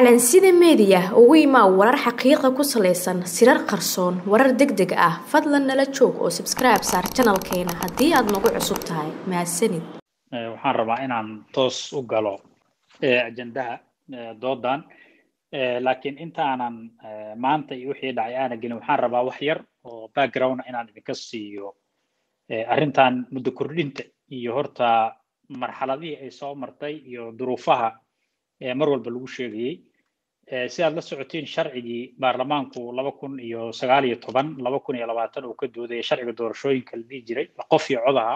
calansida meediya ugu imaa warar xaqiiqa ku salaysan sirar qarsoon warar deg deg ah fadlan nala joog oo sabskribe saar janalkeena haddii aad nagu cusub tahay mahadsanid waxaan rabaa inaan toos u galo ajendaha doodan laakiin intaanan maanta iyo wixii dhacay aana gelin waxaan rabaa wax yar oo background inaan idinka siiyo arrintan muddo kordhinta iyo horta marxaladihii ay soo martay iyo duruufaha mar walba lagu sheegayey si aad la socotiin sharcigii baarlamaanku laba kun iyo sagaal iyo toban laba kun iyo labaatan uu ka doodaya sharciga doorashooyinka la dhihi jiray qof iyo codaha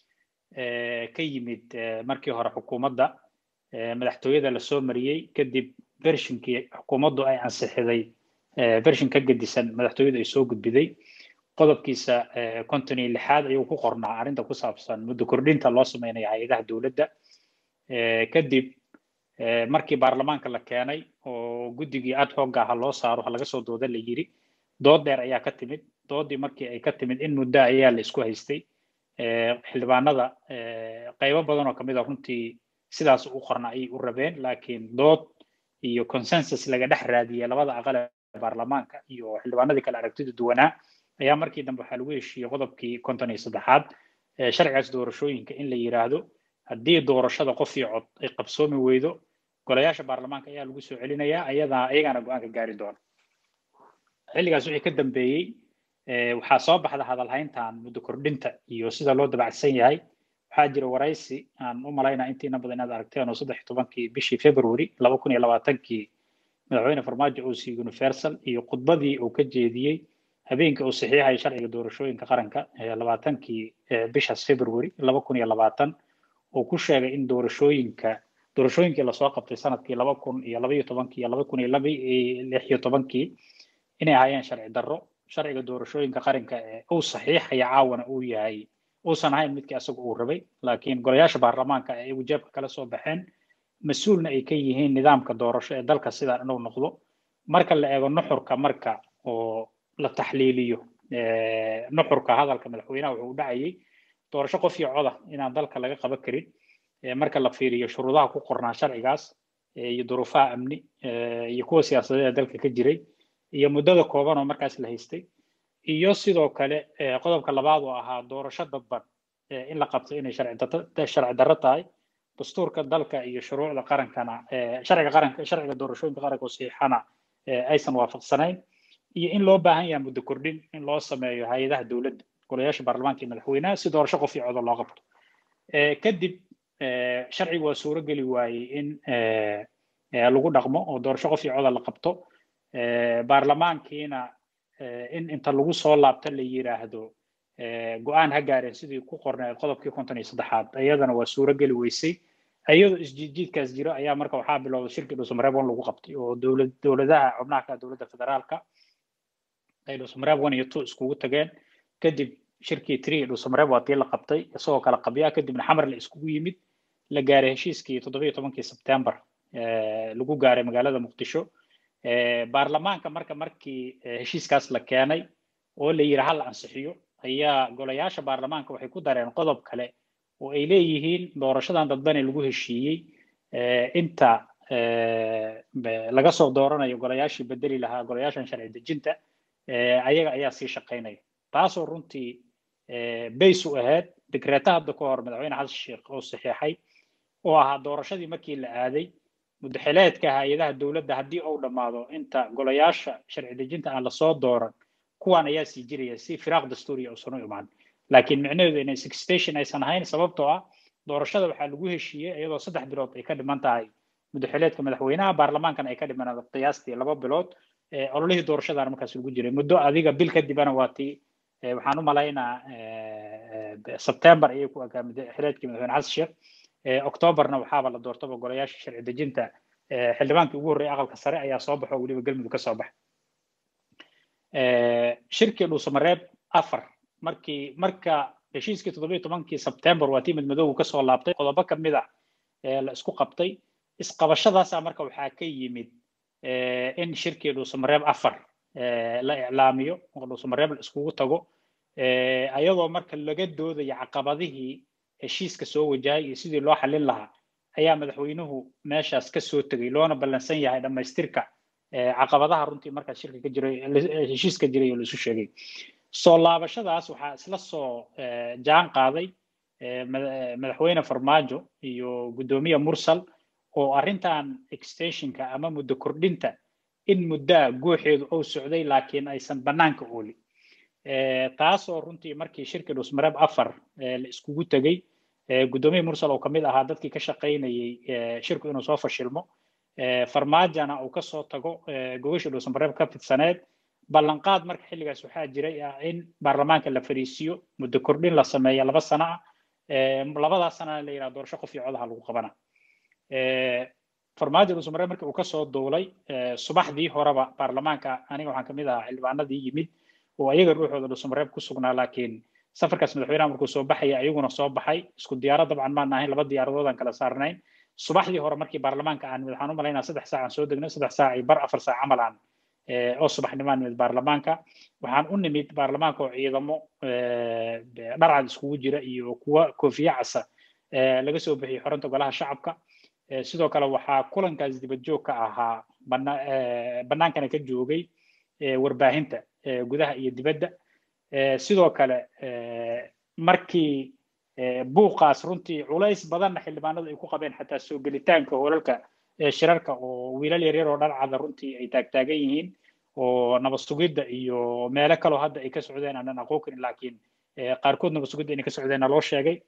ka yimid markii hore xukuumadda madaxtooyada lasoo mariyey kadib bershinkii xukuumaddu ay ansixiday bershin ka gedisan madaxtooyadu ay soo gudbiday qodobkiisa konton iyo lixaad ayuu ku qornaa arrinta ku saabsan muddo kordhinta loo sameynaya hay-adaha dowladda kadib markii baarlamaanka la keenay oo guddigii ad hoogga aha loo saaro ha laga soo dooda la yiri dood dheer ayaa ka timid doodii markii ay ka timid in muddo ayaa la isku haystay xildhibaanada qaybo badan oo kamid a runtii sidaas u qorna ayay u rabeen laakiin dood iyo consensus laga dhex raadiyey labada aqal ee baarlamaanka iyo xildhibaanadii kale aragtida duwanaa ayaa markii dambe waxaa lagu heshiiyey qodobkii konton iyo saddexaad sharcigaas doorashooyinka in la yiraahdo haddii doorashada qof iyo cod ay qabsoomi weydo golayaasha baarlamaanka ayaa lagu soo celinayaa ayadaa ayagaana go-aanka gaari doona xilligaas wixii ka dambeeyey waxaa soo baxda hadalhayntan muddo kordhinta iyo sida loo dabacsan yahay waxaa jira waraysi aan u malaynaa intiina badan inaad aragteen oo saddex tobankii bishii february laba kun iyo labaatankii madaxweyne farmaajo oo siiyey universal iyo khudbadii uu ka jeediyey habeenkii uu saxiixayay sharciga doorashooyinka qaranka labaatankii bishaas february laba kun iyo labaatan uu ku sheegay in doorashooyinka doorashooyinkii lasoo qabtay sanadkii laba kun iyo laba iyo tobankii iyo laba kun iyo laba lix iyo tobankii inay ahaayeen sharci darro sharciga doorashooyinka qaranka ee uu saxiixaya caawana uu yahay uusan ahayn midkii asaga uu rabay laakiin golayaasha baarlamaanka ay iyagu jeebka kala soo baxeen mas-uulna ay ka yihiin nidaamka doorasho ee dalka sidaa inuu noqdo marka la eego nuxurka marka oo la taxliiliyo nuxurka hadalka madaxweynaha wuxuu u dhacayay doorasho qof iyo coda inaan dalka laga qaban karin marka la fiiriyo shuruudaha ku qornaa sharcigaas iyo duruufaha amni iyo kuwa siyaasadeed ee dalka ka jiray iyo muddada kooban oo markaas la haystay iyo sidoo kale qodobka labaad oo ahaa doorasho dadban in la qabto inay sharci darro tahay dastuurka dalka iyo shuruucda qarankana sharciga qaranka sharciga doorashooyinka qaranka oo saxiixana aysan waafaqsanayn iyo in loo baahan yahay muddo kordhin in loo sameeyo hay-adaha dowladda golayaasha baarlamaanka iyo madaxweynaha si doorasho qof iyo codo loo qabto kadib sharcigu waa suuro geli waayey in lagu dhaqmo oo doorasho qof iyo coda la qabto baarlamaankiina in inta lagu soo laabta la yiraahdo go-aan ha gaareen sidii ku qorneed qodobkii konton iyo saddexaad iyadana waa suuro geli weysay iyadoo isjiidjiidkaas jiro ayaa marka waxaa bilowday shirkii dhuusamareeb one lagu qabtay oo dowlad dowladaha xubnaha ka dowladda federaalka ay dhuusamareeb one iyo two iskugu tageen kadib shirkii tree dhuusamareeb waa tii la qabtay isagoo kala qabyaa kadibna xamar la iskugu yimid la gaaray heshiiskii toddobiyo tobankii sebtembar lagu gaaray magaalada muqdisho baarlamaanka marka markii heshiiskaas la keenay oo la yidhi hal ansixiyo ayaa golayaasha baarlamaanka waxay ku dareen qodob kale oo ay leeyihiin doorashadan dadbane lagu heshiiyey inta laga soo dooranayo golayaashii bedeli lahaa golayaashan sharci dejinta ayaga ayaa sii shaqaynaya taasoo runtii bays u ahayd dekreeta hadda ka hor madaxweyne xasan sheekh oo saxiixay oo ahaa doorashadii markii la aaday muddaxileedka hay-adaha dowladda haddii uu dhammaado inta golayaasha sharci dejinta aan lasoo dooran kuwan ayaa sii jiraya si firaaq dastuuriya uusan u imaan laakiin micnaheedu inay sixstation aysan ahayn sababtoo ah doorashada waxaa lagu heshiiyey iyadoo saddex bilood ay ka dhiman tahay muddaxileedka madaxweynaha baarlamaankana ay ka dhiman qiyaastii laba bilood ololihii doorashadaana markaas lagu jiray muddo adiga bil kadibana waa tii waxaan u malaynaa sebtembar ayay ku agaa muddaxileedkii madaxweyne xasan sheekh octoobarna waxaaba la doortaba golayaasha sharci dejinta xildhibaankii ugu horreeyay aqalka sare ayaa soo baxo weliba galmudug ka soo baxa shirkii dhuusamareeb afar markii marka heshiiskii toddobiyo tobankii sebtembar waa tii midmadoogu kasoo laabtay qodobo kamid a la isku qabtay isqabashadaasa marka waxaa ka yimid in shirkii dhuusamareeb afar la iclaamiyo oo dhuusamareeb la iskugu tago ayadoo marka laga doodayo caqabadihii heshiiska soo wajahay iyo sidii loo xalin lahaa ayaa madaxweynuhu meeshaas ka soo tegay loona ballansan yahay dhammaystirka caqabadaha runtii markaas shirka ka jiray heshiiska jiray oo laisu sheegay soo laabashadaas waxaa isla soo jaan qaaday madaxweyne farmaajo iyo guddoomiye mursal oo arrintan extensionka ama muddo kordhinta in muddaa guuxeedu uu socday laakiin aysan bannaanka oolin taasoo runtii markii shirkii dhusmareeb afar la iskugu tegey guddoomiye mursal oo kamid ahaa dadkii ka shaqaynayay shirku inuu soo fashilmo farmaajana uu kasoo tago gogashii dhusmareeb ka fidsaneed ballanqaad marka xilligaas waxaa jiray ah in baarlamaanka la fariisiyo muddo kordhin la sameeya laba sano ah labadaas sanana la yidhaha doorasho qof iyo codaha lagu qabana farmaajo dhusmareeb markii uu kasoo duulay subaxdii horeba baarlamaanka aniga waxaan kamid ahaa xildhibaanadii yimid oo ayaga ruuxooda dhusmareeb ku sugnaa laakiin safarkaas madaxweynaha markuu soo baxaya ayaguna soo baxay isku diyaarad dabcan maan ahayn laba diyaaradood aan kala saarnayn subaxdii hore markii baarlamaanka aan waxaan u malaynaa saddex saac aan soo degnay saddex saac iyo bar afar saac camal aan oo subaxnimaan nimid baarlamaanka waxaan u nimid baarlamaanka oo ciidamo dharcad iskugu jira iyo kuwa koofiye casa laga soo bixiyey xoranta golaha shacabka sidoo kale waxaa kulankaas dibad joog ka ahaa bannaankana ka joogay warbaahinta gudaha iyo dibadda sidoo kale markii buuqaas runtii culays badanna xildhibaanadu ay ku qabeen xataa soo gelitaanka hoolalka shirarka oo wiilal yaryar oo dharcada runtii ay taagtaagan yihiin oo nabad sugidda iyo meelo kaloo hadda ay ka socdeen aanan aqoon karin laakiin qaarkood nabad sugidda inay ka socdeenna loo sheegay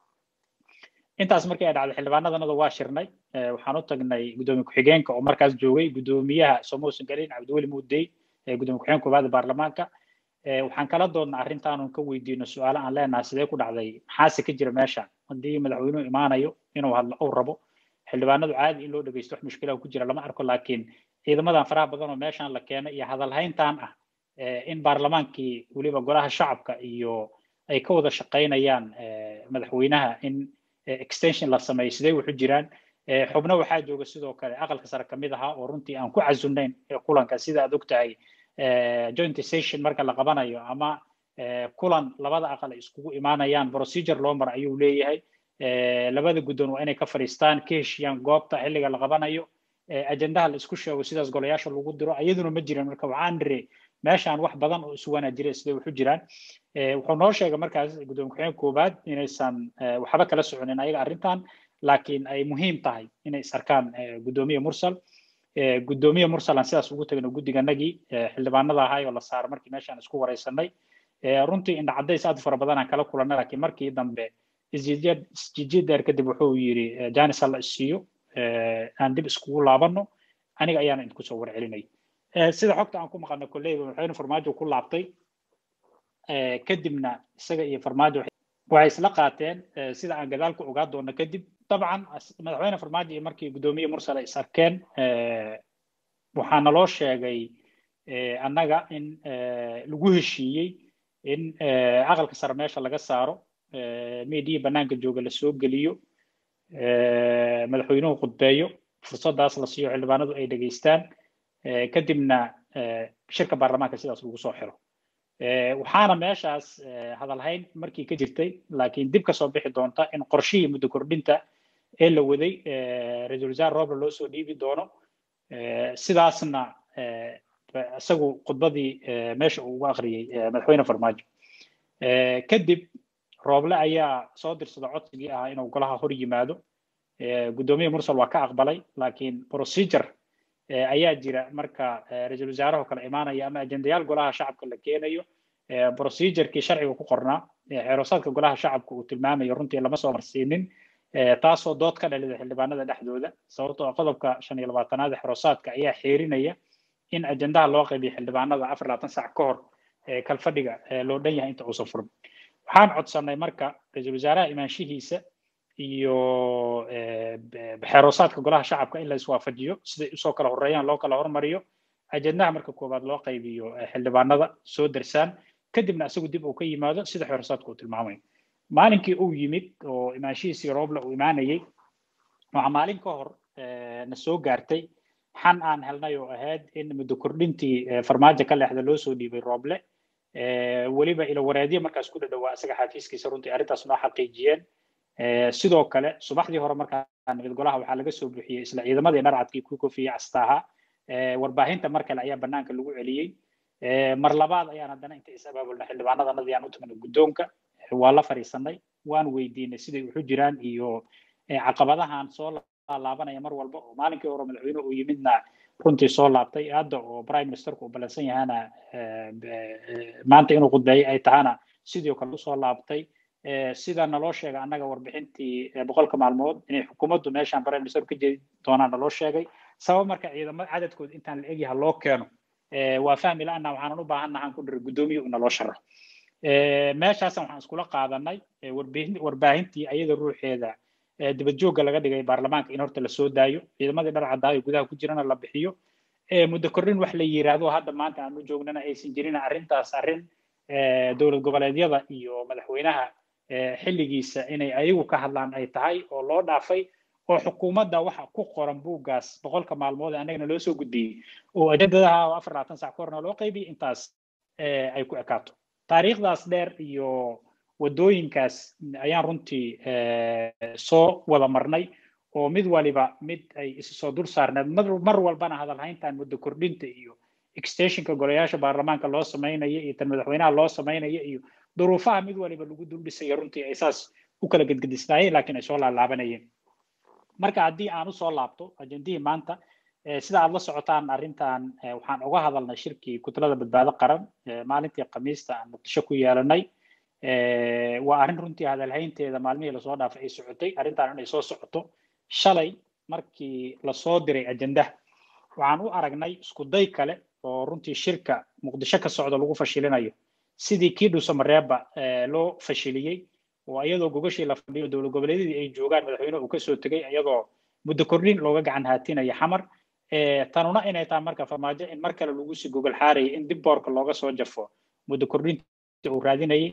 intaas markii ay dhacday xildhibaanadanada waa shirnay waxaan u tagnay guddoomiye ku-xigeenka oo markaas joogay guddoomiyaha somosan galin cabdiweli muudey guddoomiye ku-xigeenka koowaada baarlamaanka waxaan kala doodna arrintaanun ka weydiino su-aalo aan leenahay sidee ku dhacday maxaase ka jira meesha haddii madaxweynuhu imaanayo inuu hadlo uu rabo xildhibaanadu caadi in loo dhegeysto wax mushkilaha ku jira lama arko laakiin ciidamadan faraha badan oo meeshan la keenay iyo hadalhayntan ah in baarlamaankii weliba golaha shacabka iyo ay ka wada shaqaynayaan madaxweynaha in extension la sameeyo sidee wuxu jiraan xubno waxaa jooga sidoo kale aqalka sare kamid ahaa oo runtii aan ku casunayn kulanka sida aad ogtahay joint session marka la qabanayo ama kulan labada aqal ay iskugu imaanayaan procedure loo mara ayuu leeyahay labada guddoon waa inay ka fadhiistaan ka heshiyaan goobta xilliga la qabanayo ajendaha la isku sheego sidaas golayaasha lagu diro iyaduna ma jiran marka waxaan niri meeshaan wax badan oo isuwanaa jira siday waxu jiraan wuxuu noo sheegay markaas guddoomiye ku-xigeenka koowaad inaysan waxba kala soconin ayaga arrintan laakiin ay muhiim tahay inay is arkaan guddoomiye mursal guddoomiye mursal aan sidaas ugu tagno guddiganagii xildhibaanada ahay oo la saaro markii meeshaan isku wareysanay runtii indha cadays aad fara badan aan kala kulanay laakiin markii dambe isjijiid dheer kadib wuxuu yiri janis hala isiiyo aan dib iskugu laabano aniga ayaana idinku soo warcelinay sida xogta aan ku maqano kolleyba madaxweyne farmaajo ku laabtay kadibna isaga iyo farmaajo waxay isla qaateen sida aan gadaal ku ogaa doono kadib dabcan madaxweyne farmaajo iyo markii guddoomiye mursal ay is arkeen waxaa naloo sheegay annaga in lagu heshiiyey in aqalka sare meesha laga saaro meediya banaanka jooga la soo geliyo madaxweynuhu khudbeeyo fursadaas la siiyo xildhibaanadu ay dhegeystaan kadibna shirka baarlamaanka sidaas lagu soo xiro waxaana meeshaas hadalhayn markii ka jirtay laakiin dib kasoo bixi doonta in qorshihii muddo kordhinta ee la waday ra-iisul wasaare roble loo soo dhiibi doono sidaasna isagu khudbadii meesha uu ugu akhriyey madaxweyne farmaajo kadib rooble ayaa soo dirsada codsigii ahaa inuu golaha hor yimaado guddoomiye mursal waa ka aqbalay laakiin procedure ayaa jira marka ra-iisul wasaaraha kale imaanaya ama ajendayaal golaha shacabka la keenayo procedurkii sharciga ku qornaa xeerosaadka golaha shacabka uu tilmaamayo runtii lama soo marsiinin taasoo dood ka dhalida xildhibaanada dhexdooda sababtoo qodobka shan iyo labaatanaad xeerosaadka ayaa xeerinaya in ajendaha loo qaybiyo xildhibaanada afar labaatan sac ka hor kalfadhiga loo dhan yahay inta uusan furin waxaan codsanay marka ra-iisul wasaaraha imaanshihiisa iyo xeeroosaadka golaha shacabka in la iswaafajiyo siday usoo kala horeeyaan loo kala hormariyo ajendaha marka koowaad loo qaybiyo xildhibaanada soo darsaan kadibna isagu dib uu ka yimaado sida xeeroosaadka uu tilmaamayo maalinkii uu yimid oo imaanshihiisii rooble uu imaanayay waxaa maalin ka hor na soo gaartay xan aan helnay oo ahayd in muddo kordhintii farmaajo ka leexda loo soo dhiibay rooble weliba ilo wareedyo markaas ku dhadhowaa isaga xafiiskiisa runtii arrintaas noo xaqiijiyeen sidoo kale subaxdii hore markaan nabad golaha waxaa laga soo buuxiyey isla ciidamadii dharcadkii ku kofiyey castaaha warbaahinta mar kale ayaa banaanka lagu celiyey mar labaad ayaan haddana inta is abaabulna xildhibaanadanadii aan u tagnay guddoonka waa la fadhiisanay waan weydiinay siday wuxu jiraan iyo caqabadahan soo laabanaya mar walba oo maalinkii hore madaxweyne uu yimidna runtii soo laabtay hadda oo prime ministerku uu ballansan yahana maanta inuu khudbeeyey ay tahana sidoo kale usoo laabtay sida naloo sheegay annaga warbixintii boqolka maalmood inay xukuumaddu meeshaan prime minister ka jeedi doonaan naloo sheegay sabab marka ciidamada cadadkooda intaan la egyaha loo keeno waa fahmi la-ana waxaanan u baahannahan ku dhiray guddoomiye naloo sharo meeshaasan waxaan iskula qaadanay warbaahintii ayada ruuxeeda dibad joogga laga dhigay baarlamaanka in horta lasoo daayo ciidamadii dhar cadaayo gudaha ku jirana la bixiyo muddo kordhin wax la yiraahdo hadda maanta aan u joognana aysan jirin arrintaas arrin dowlad goboleedyada iyo madaxweynaha xilligiisa inay ayagu ka hadlaan ay tahay oo loo dhaafay oo xukuumadda waxa ku qoran buuggaas boqolka maalmood annagana loo soo gudbiyey oo ajendadaha oo afar labaatan sac ka horna loo qaybiyey intaas ay ku ekaato taariikhdaas dheer iyo waddooyinkaas ayaan runtii soo wada marnay oo mid waliba mid ay isu soo dul saarneed mar walbana hadalhayntan muddo kordhinta iyo extensionka golayaasha baarlamaanka loo samaynayo iyo tan madaxweynaha loo samaynayo iyo duruufaha mid waliba lagu dul dhisayo runtii ay saas u kala gedgedisnaayeen laakiin ay soo laalaabanayeen marka haddii aan usoo laabto ajendihii maanta sida aad la socotaan arrintan waxaan uga hadalnay shirkii kutlada badbaado qaran maalintii khamiista aan muqdisho ku yeelanay waa arrin runtii hadalhaynteeda maalmihii lasoo dhaafay ay socotay arrintan inay soo socoto shalay markii lasoo diray ajendaha waxaan u aragnay isku day kale oo runtii shirka muqdisho ka socda lagu fashilinayo sidii kii dhuusamareeba loo fashiliyey oo iyadoo gogashii la fadhiyo dowlad goboleedyadii ay joogaan madaxweyne uu kasoo tegay iyadoo muddo kordhin looga gacan haatinaya xamar tanuna inay tahay marka farmaajo in mar kale lagu sii gogol xaarayay in dib boorka looga soo jafo muddo kordhinta uu raadinayay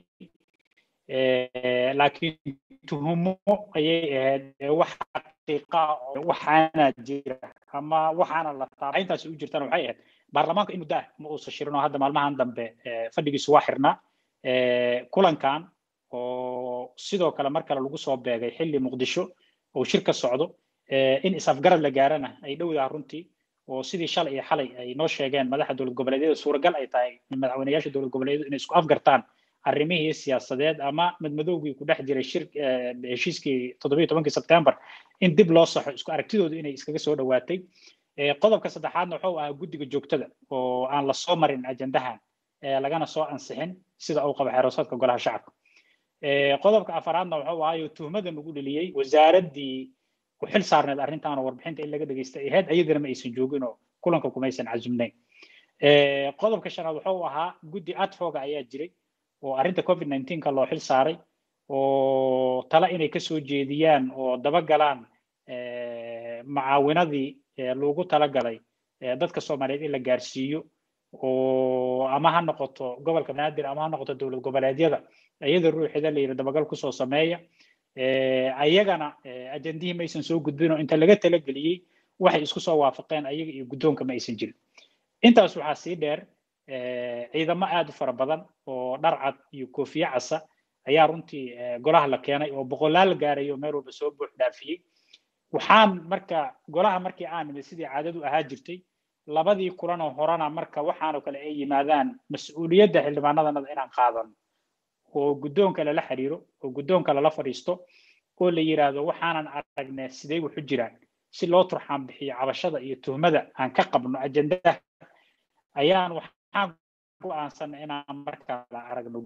laakiin tuhumo ayay ahayd wax xaqiiqa waxaana jira ama waxaana la taaba intaas u jirtana waxay ahayd baarlamaanka in muddo ah ma uusan shirin oo hadda maalmahan dambe fadhigiisu waa xirnaa kulankan oo sidoo kale mar kale lagu soo beegay xilli muqdisho oo shir ka socdo in is-afgarad la gaarana ay dhowdaha runtii oo sidii shalay iyo xalay ay noo sheegeen madaxa dowlad goboleedyada suuragal ay tahay madaxweyneyaasha dowlad goboleedyadu inay isku afgartaan arrimihii siyaasadeed ama madmadowgii ku dhex jiray shir heshiiskii toddobiyo tobankii sebtembar in dib loo saxo isku aragtidoodu inay iskaga soo dhowaatay qodobka saddexaadna wuxuu ahaa guddiga joogtada oo aan la soo marin ajendahan lagana soo ansixin sida uu qabo xeeroosaadka golaha shacabka qodobka afaraadna wuxuu ahaayo tuhmada nagu dheliyey wasaaraddii ku xil saarneed arrintan oo warbixinta in laga dhegeystay ahayd ayadana ma aysan joogin oo kulanka kumaysan casumnayn qodobka shanaad wuxuu ahaa guddi adfoga ayaa jiray oo arrinta covid ka loo xil saaray oo tala inay kasoo jeediyaan oo dabagalaan macaawinadii loogu talagalay dadka soomaaliyeed in la gaarsiiyo oo ama ha noqoto gobolka banaadir ama ha noqoto dowlad goboleedyada iyada ruuxeeda la yidhi dabagal kusoo sameeya ayagana ajendihii maysan soo gudbin oo inta laga talageliyey waxay isku soo waafaqeen ayaga iyo guddoonka ma aysan jirin intaas waxaa sii dheer ciidamo aad u fara badan oo dhar cad iyo koofiye casa ayaa runtii golaha la keenay oo boqolaal gaarayo meel walba soo buux dhaafiyey waxaan marka golaha markii aan nimid sidii caadadu ahaa jirtay labadii kulanoo horena marka waxaanoo kale ay yimaadaan mas-uuliyadda xildhibaanadanada inaan qaadano oo guddoonka lala xiriiro oo guddoonka lala fadhiisto oo la yidhaahdo waxaanan aragnay sidee wuxu jiraan si loo turxaan bixiyo cabashada iyo tuhmada aan ka qabno ajendaha ayaan waxaan go-aansanay inaan markala aragno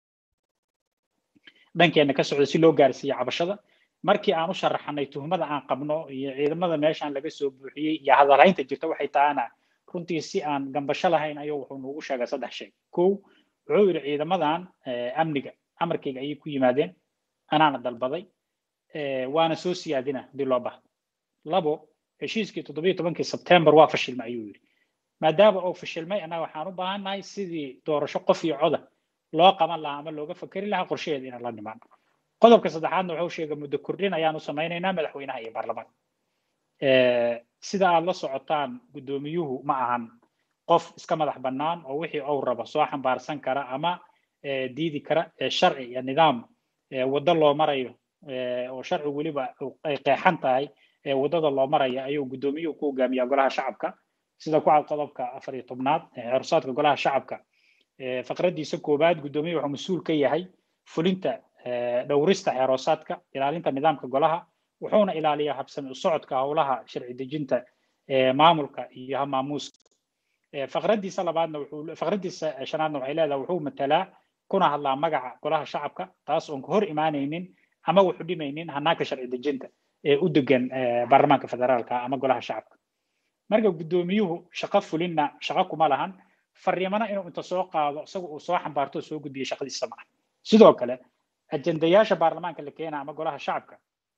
dhankeena ka socda si loo gaarsiiyo cabashada markii aan u sharaxnay tuhmada aan qabno iyo ciidamada meeshaan laga soo buuxiyey iyo hadalhaynta jirta waxay tahana runtii si aan gambasho lahayn ayuu wuxuu noogu sheegay saddex shay kow wuxuu yidhi ciidamadan amniga amarkayga ayay ku yimaadeen anaana dalbaday waana soo siyaadina hadii loo bahdo labo heshiiskii toddobiyo tobankii sebtembar waa fashilmay ayuu yidhi maadaama uu fashilmay annaga waxaan u baahannahay sidii doorasho qof iyo coda loo qaban lahaa ama looga fakeri lahaa qorsheheeda inaan la nimaano qodobka saddexaadna wuxuu sheegay muddo kordhin ayaan u samaynaynaa madaxweynaha iyo baarlamaanka sida aad la socotaan guddoomiyuhu ma ahan qof iska madax bannaan oo wixii uu rabo soo xambaarsan kara ama diidi kara sharci iyo nidaam waddo loo marayo oo sharci weliba ay qeexan tahay waddada loo maraya ayuu guddoomiyuhu ku hogaamiyaa golaha shacabka sida ku cad qodobka afar iyo tobnaad xeersaadka golaha shacabka faqradiisa koowaad guddoomiyaha wuxuu mas-uul ka yahay fulinta dhowrista xeeroosaadka ilaalinta nidaamka golaha wuxuuna ilaaliyaa habsami u socodka howlaha sharci dejinta maamulka iyo hamaamuuska faqradiisa labaadna wuxuu faqradiisa shanaadna waxay leedahay wuxuu matalaa kuna hadlaa magaca golaha shacabka taas oon ka hor imaanaynin ama wuxu dhimaynin hanaanka sharci dejinta ee u degan baarlamaanka federaalka ama golaha shacabka marka guddoomiyuhu shaqo fulinna shaqo kuma lahan fariimana inuu inta soo qaado isaga uu soo xambaarto soo gudbiyo shaqadiisa ma ah sidoo kale ajendayaasha baarlamaanka la keena ama golaha shacabka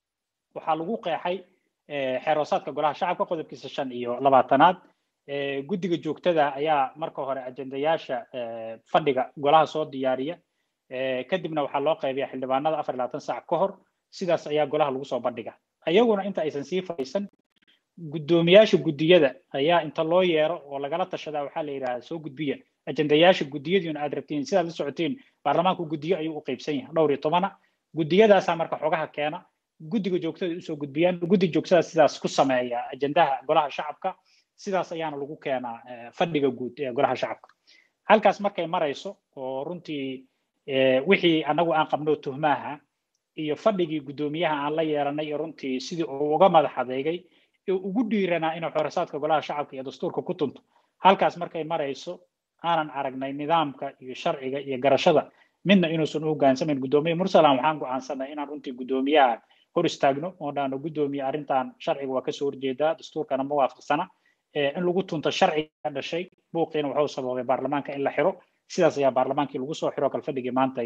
waxaa lagu qeexay xeeroosaadka golaha shacabka qodobkiisa shan iyo labaatanaad guddiga joogtada ayaa marka hore ajendayaasha fadhiga golaha soo diyaariya kadibna waxaa loo qaybiya xildhibaanada afar labaatan saac ka hor sidaas ayaa golaha lagu soo bandhiga ayaguna inta aysan sii fadhiisan guddoomiyaasha guddiyada ayaa inta loo yeero oo lagala tashadaa waxaa la yidhahdaa soo gudbiya ajendayaasha guddiyadiina aad rabtiin sidaad la socotiin baarlamaanku guddiyo ayuu u qaybsan yahay dhowr iyo tobana guddiyadaasaa marka xogaha keena guddiga joogtada usoo gudbiyaan guddiga joogtada sidaas ku sameeya ajendaha golaha shacabka sidaas ayaana lagu keenaa fadhiga guud ee golaha shacabka halkaas markay marayso oo runtii wixii anagu aan qabno tuhmaaha iyo fadhigii guddoomiyaha aan la yeelanay iyo runtii sidii uu uga madax adeegay ee ugu dhiiranaa inuu xorosaadka golaha shacabka iyo dastuurka ku tunto halkaas markay marayso aanan aragnay nidaamka iyo sharciga iyo garashada midna inuusan u hogaansamayn guddoomiye mursalan waxaan go'aansanay inaan runtii guddoomiyaha hor istaagno oo dhaano guddoomiye arrintan sharciga waa kasoo horjeedaa dastuurkana ma waafaqsana in lagu tunto sharciga dhashay buuqiina wuxuu sababay baarlamaanka in la xiro sidaas ayaa baarlamaankii lagu soo xiro kalfadhigii maanta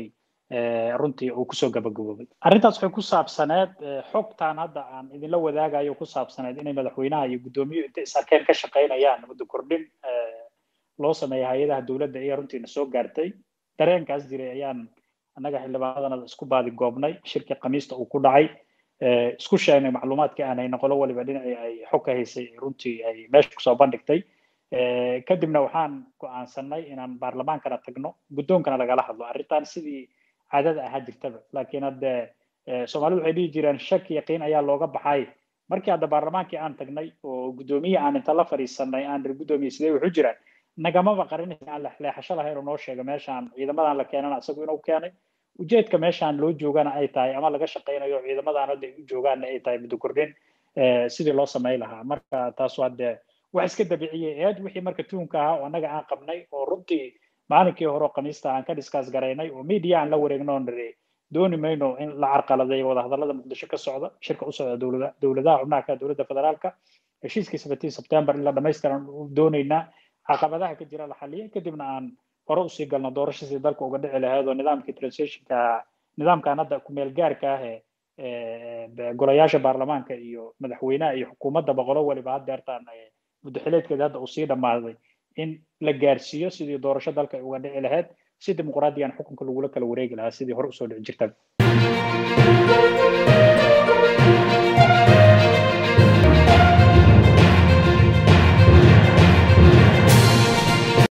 runtii uu kusoo gabagaboobay arrintaas waxay ku saabsaneed xogtan hadda aan idinla wadaagayo ku saabsaneed inay madaxweynaha iyo guddoomiyuhu intay is arkeen ka shaqaynayaan muddo kordhin loo sameeya hay-adaha dowladda ayaa runtiina soo gaartay dareenkaas jiray ayaan annaga xildhibaanadana isku baadi goobnay shirkii khamiista uu ku dhacay isku sheegnay macluumaadkii aan hayno qolo waliba dhinacii ay xog ka haysay runtii ay meesha kusoo bandhigtay kadibna waxaan go'aansanay inaan baarlamaankana tagno guddoonkana lagala hadlo arrintan sidii caadada ahaa jirtaba laakiin hadde soomaalidu waxay dhihi jireen shak yaqiin ayaa looga baxay markii hadda baarlamaankii aan tagnay oo guddoomiye aan inta la fadhiisanay aan rir guddoomiye sidee wuxuu jiraan nagamaba qarinaysa aan leexasho lahayn oo noo sheega meeshaan ciidamadan la keenana isagu inuu keenay ujeedka meeshaan loo joogana ay tahay ama laga shaqaynayo ciidamadan hadda u joogaana ay tahay muddo kordhin sidii loo samay lahaa marka taas waa dee wax iska dabiiciyey eed wixii marka tuunka ahaa oo annaga aan qabnay oo runtii maalinkii hore oo khamiista aan ka discuss garaynay oo media aan la wareegno oo niri dooni mayno in la carqaladeeyo wadahadallada muqdisho ka socda shirka u socda dowlada dowladaha xubnaha ka dowladda federaalka heshiiskii seventeen september in la dhamaystiran doonaynaa caqabadaha ka jira la xaliyay kadibna aan hore usii galno doorasho sidii dalka uga dhici lahayd oo nidaamkii transitionka nidaamkan hadda kumeel gaarka ah ee golayaasha baarlamaanka iyo madaxweynaha iyo xukuumadda boqolo waliba haddeertaan muddo xileedkeeda hadda uu sii dhammaaday in la gaarsiiyo sidii doorasho dalka uga dhici lahayd si dimuqraadiyan xukunka lagula kala wareegi lahaa sidii hore usoo dhici jirtaba